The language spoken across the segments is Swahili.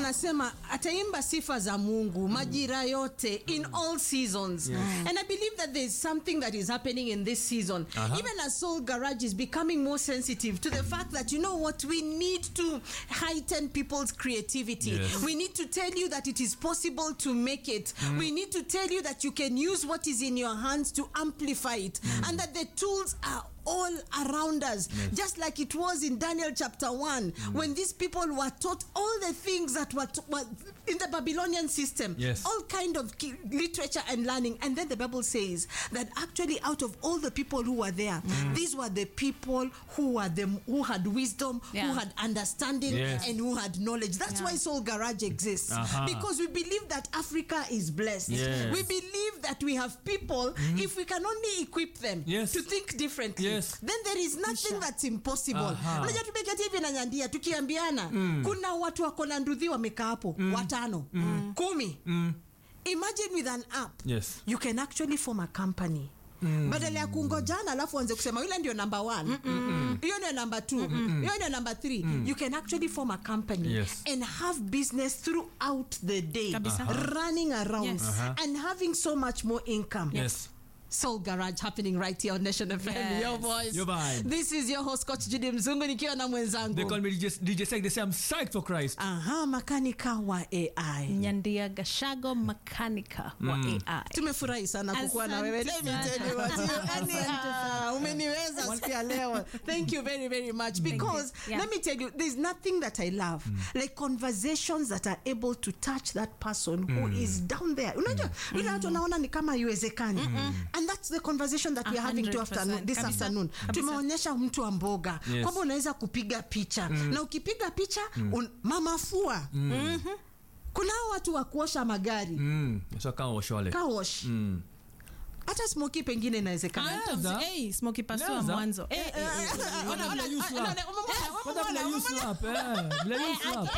anasema ataimba sifa za mungu majira yote in all seasons and i believe that there's something that is happening in this season Uh-huh. even as soul garage is becoming more sensitive to the fact that you know what we need to heighten people's creativity Yes. we need to tell you that it is possible to make it we need to tell you that you can use what is in your hands to amplify it and that the tools are all around us just like it was in daniel chapter 1 when these people were taught all the things that were, t- were in the babylonian system Yes. all kind of ki- literature and learning and then the bible says that actually out of all the people who were there these were the people who were the who had wisdom Yeah. who had understanding Yes. and who had knowledge that's Yeah. why soul garage exists Uh-huh. because we believe that africa is blessed Yes. we believe that we have people if we can only equip them Yes. to think differently Yes. then there is nothing that's impossible Aha. unajua tumeketi hivi na nyandia tukiambiana kuna watu wako na ndudhi wamekaa hapo watano kumi imagine with an app Yes. you can actually form a company badala ya kungojana alafu anze kusema yule ndio number one hiyo ndio number two hiyo ndio number three you can actually form a company Yes. and have business throughout the day Kabisa. Aha. running around Yes. Aha. and having so much more income Yes. Soul Garage happening right here on Nation FM. Yes. Your voice. Your vibe. This is your host Coach Judy Mzungu nikiwa na They mwenzangu. call me DJ, DJ Sek. They say I'm psyched for Christ. Aha, makanika wa AI. nyandia gashago makanika wa ai tumefurahi sana kukuwa na wewe Let me Asante tell you what you- sana. yani, ah, umeniweza siku ya leo thank you very very much because Yeah. let me tell you there's nothing that i love like conversations that are able to touch that person who is down there unajua ile watu wanaona ni kama haiwezekani and that's the conversation that we're having to 100%. afternoon, this Kabisa. afternoon Kabisa. tumeonyesha mtu wa mboga Yes. kwamba unaweza kupiga picha na ukipiga picha un, mamafua Mhm. kuna hao watu wa kuosha magari Mm. So kama washole. car wash Mm. hata smoki pengine inawezekana Naweza. Hey, smoky pasua Naweza. mwanzo Eh, eh, eh. Kwanza vile you slap. Kwanza vile you slap, eh. Vile you slap.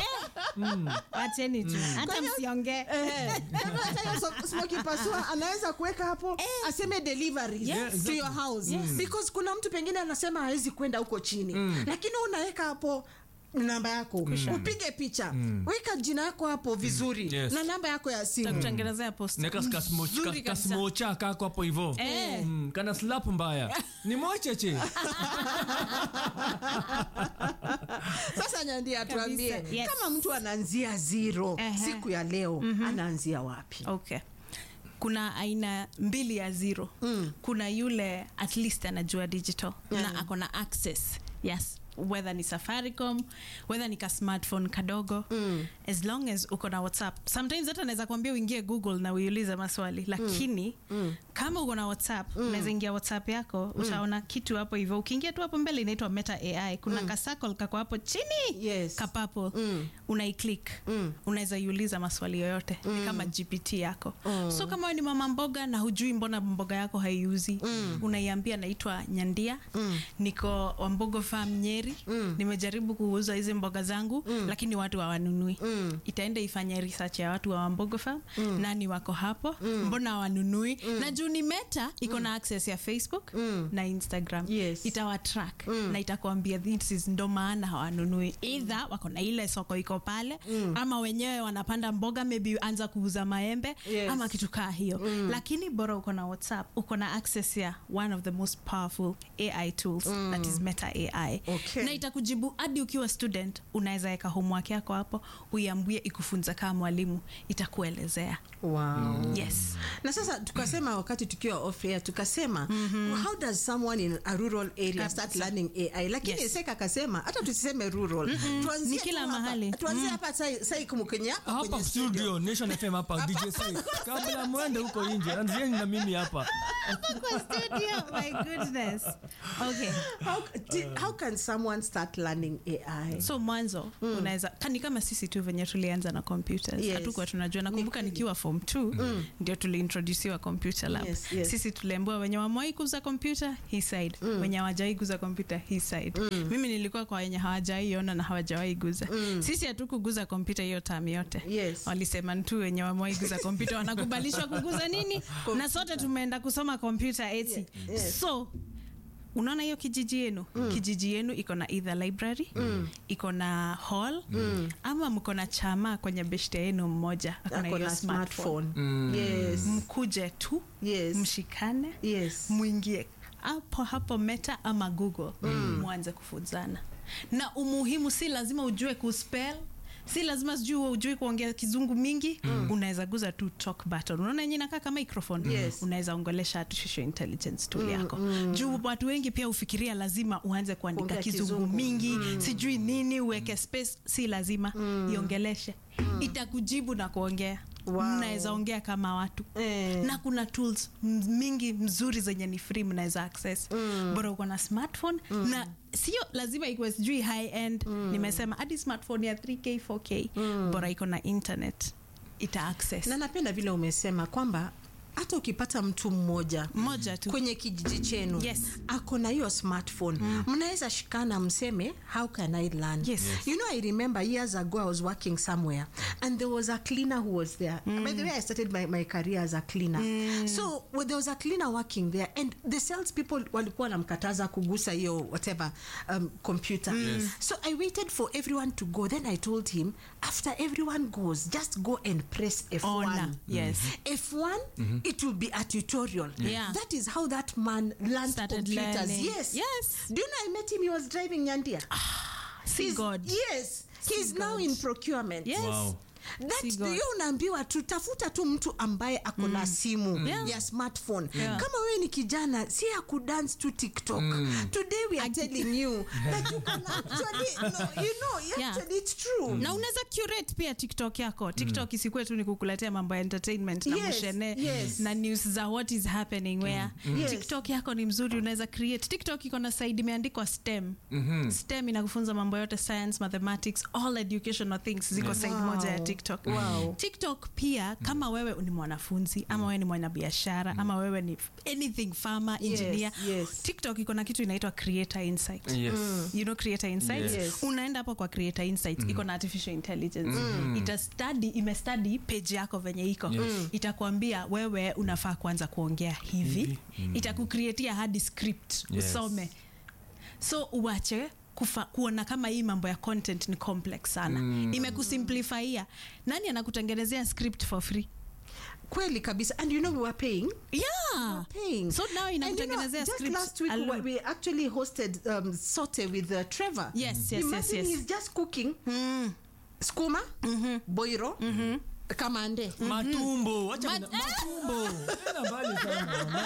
wacheni tu hata msiongee smoki pasua anaweza kuweka hapo aseme delivery Yes. to your house because kuna mtu pengine anasema hawezi kwenda huko chini lakini unaweka hapo namba yako upige picha weka jina yako hapo vizuri Yes. na namba yako ya simu takutengenezea post Neka kasmo- Nzuri ka- kabisa. kasmocha kako hapo hivo Eh. Mm, kana slap mbaya ni mocheche sasa nyandia tuambie Kabisa, yes. kama mtu anaanzia zero Ehe. siku ya leo anaanzia wapi okay kuna aina mbili ya zero mm. kuna yule at least anajua digital Yeah. na ako na access yes whether ni safaricom whether ni ka smartphone kadogo mm. as long as uko na whatsapp sometimes hata naweza kuambia uingie google na uiulize maswali lakini mm. kama uko na whatsapp mm. unaweza ingia whatsapp yako mm. utaona kitu hapo hivyo ukiingia tu hapo mbele inaitwa meta ai kuna mm. kasakol kako hapo chini Yes. kapapo Mm. unaiclik Mm. unaweza iuliza maswali yoyote ni kama gpt yako Mm. so kama wewe ni mama mboga na hujui mbona mboga yako haiuzi mm. unaiambia naitwa nyandia mm. niko wambogo farm nyeri mm. nimejaribu kuuza hizi mboga zangu mm. lakini watu hawanunui mm. itaenda ifanye research ya watu wa wambogo farm mm. nani wako hapo mm. mbona hawanunui mm. na juu ni meta iko na access ya facebook mm. na instagram Yes. itawatrack mm. na itakwambia this is ndo maana hawanunui either wako na ile soko iko pale mm. ama wenyewe wanapanda mboga maybe anza kuuza maembe Yes. ama kitu kaa hiyo mm. lakini bora uko na whatsapp uko na access ya one of the most powerful ai tools mm. that is meta ai Okay. na itakujibu hadi ukiwa student unaweza weka homework yako hapo uiambie ikufunza kama mwalimu itakuelezea wow. yes na sasa tukasema wakati tukiwa off air tukasema how does someone in a rural area start learning ai lakini Yes. seka akasema hata tusiseme rural tuanzie Ni tu kila hapa. mahali. tuanzie hapa sai sai kumkenya hapa hapa kwenye studio nation fm hapa dj Sek. kabla mwende huko nje anzieni na mimi hapa Kwa studio my goodness okay how, ti- how can someone start learning ai so mwanzo mm. unaweza kani kama sisi tu venye tulianza na computers Yes. hatukuwa tunajua nakumbuka nikiwa form 2 mm. ndio tuliintrodusiwa computer lab Yes, yes. sisi tuliambiwa wenye wamewai kuza kompyuta hii side mm. wenye hawajawai kuza kompyuta hii side mm. mimi nilikuwa kwa wenye hawajawai ona na hawajawai guza mm. sisi hatukuguza kompyuta hiyo tam yote Yes. walisema tu wenye wamewai guza kompyuta wanakubalishwa kuguza nini na sote tumeenda kusoma kompyuta eti yes. so unaona hiyo kijiji yenu kijiji yenu iko na either library iko na hall ama mko na chama kwenye beshte yenu mmoja ako na Ako hiyo na smartphone smartphone. Yes. mkuje tu Yes. mshikane Yes. mwingie hapo hapo meta ama google mwanze kufunzana na umuhimu si lazima ujue kuspell si lazima sijui ujui kuongea kizungu mingi unaweza guza tu talk button unaona yenye inakaa kama microphone Yes. unaweza ongelesha artificial intelligence tool yako juu watu wengi pia ufikiria lazima uanze kuandika Kuongea kizungu, kizungu. mingi sijui nini uweke space si lazima iongeleshe itakujibu na kuongea Wow. mnaweza ongea kama watu Eh. na kuna tools m- mingi mzuri zenye ni free mnaweza access bora uko na smartphone na sio lazima ikuwe sijui high end nimesema hadi smartphone ya 3k 4k bora iko na internet ita access na napenda vile umesema kwamba hata ukipata mtu mmoja Mmoja tu. kwenye kijiji chenu Yes. ako na hiyo smartphone mnaweza shikana mseme how can i learn Yes. you know i remember years ago i was working somewhere and there was a cleaner who was there by the way i started my, my career as a cleaner so well, there was a cleaner working there and the sales people walikuwa wanamkataza kugusa hiyo whatever um, computer so i waited for everyone to go then i told him after everyone goes just go and press f1 Ona, yes. F1, it will be a tutorial. Yeah. That is how that man learned Started computers. learning. Yes. Yes. Do you know I met him? He was driving Nyandia. see He's- god Yes. He's now in procurement. Yes. Wow. That See God. hiyo unaambiwa tu tafuta tu mtu ambaye ako na simu Yeah. ya smartphone Yeah. kama wewe ni kijana si ya kudance tu tiktok today we are telling you that you can actually no, you know Yeah. actually it's true na unaweza curate pia tiktok yako tiktok isikuwe tu ni kukuletea mambo ya entertainment na Yes, mushene yes. na news za what is happening where Yes. tiktok yako ni mzuri unaweza create tiktok iko na side imeandikwa stem stem inakufunza mambo yote science mathematics all educational things ziko side Wow. moja ya tiktok Wow. tiktok pia kama wewe ni mwanafunzi ama wewe ni mwanabiashara ama wewe ni anything farmer Yes, engineer yes. tiktok iko na kitu inaitwa creator insight Yes. you know creator insights Yes. unaenda hapo kwa creator insights iko na artificial intelligence ita study imestudy page yako venye iko itakwambia wewe unafaa kuanza kuongea hivi itakucreatia hadi script Yes. usome so uache kufa, kuona kama hii mambo ya content ni complex sana mm. imekusimplifyia nani anakutengenezea script for free kweli kabisa and you know we were paying yeah paying. so now And you know, inakutengenezea just script last week alone. we we actually hosted um, Sote with uh, Trevor. Yes, yes, yes, Imagine yes. he's just cooking skuma, boiro, kamande. matumbo wacha Ma- mina- matumbo Tena mbali sana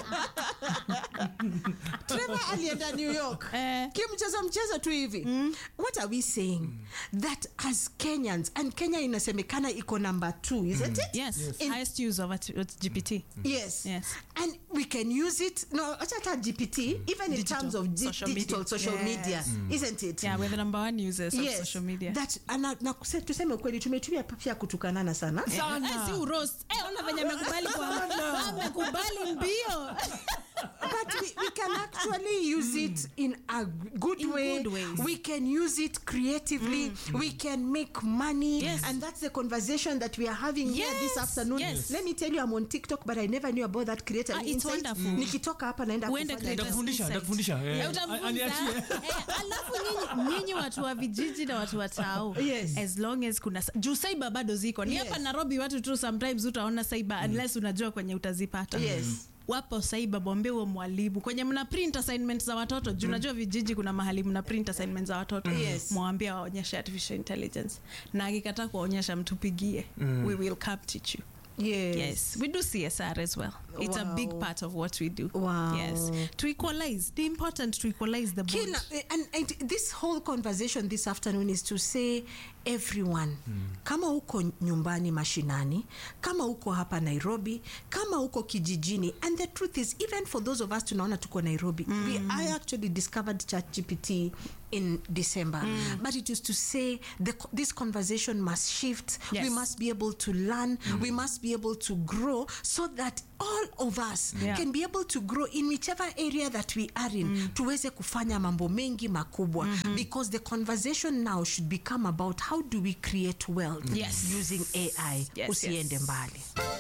Trevor alienda New York. Eh. Kimchezo mchezo tu hivi. What are we saying? That as Kenyans and Kenya inasemekana iko number 2, isn't it? yes, In- highest use of at- at gpt Yes. Yes. And we can use it, no, acha hata GPT, even in Digital, terms of di- social digital media. social Yes. media, isn't it? yeah we're the number one users of Yes, social media that, ana, na, kuse- tuseme ukweli tumetumia pia kutukanana sana Sana. Eh, si uroast. Eh, ona venye amekubali kwa amekubali mbio but we, we can actually use it in a good In way good ways. we can use it creatively we can make money Yes. and that's the conversation that we are having here Yes, this afternoon yes. let me tell you i'm on tiktok but i never knew about that creative Ah, it's insight. wonderful. nikitoka hapa naenda Uende kufanya creative hivyo. Nitakufundisha, insight. nitakufundisha, eh. Eh, utamfunza. Aniachie. Eh, alafu nyinyi- nyinyi watu wa vijiji na watu wa tao Yes. as long as kuna juu saiba bado ziko ni Yes. hapa nairobi watu tu sometimes utaona saiba unless unajua kwenye utazipata Yes. wapo saiba bombe huo mwalimu kwenye mna print assignment za watoto juu unajua vijiji kuna mahali mna print assignment za watoto Yes. mwambia waonyeshe artificial intelligence na akikataa kuwaonyesha mtupigie we will come teach you yes. Yes, we do CSR as well. It's a big Wow. part of what we do. Wow. Yes, to equalize. The important to equalize the bond. Kila, and, and this whole conversation this afternoon is to say everyone kama uko nyumbani mashinani kama uko hapa nairobi kama uko kijijini and the truth is even for those of us tunaona tuko nairobi we, i actually discovered chat gpt in december but it is to say the, co- this conversation must shift we Yes. must be able to learn we must be able to grow so that all of us Yeah. can be able to grow in whichever area that we are in tuweze kufanya mambo mengi makubwa because the conversation now should become about how do we create wealth Yes. using ai Yes, usiende yes. mbali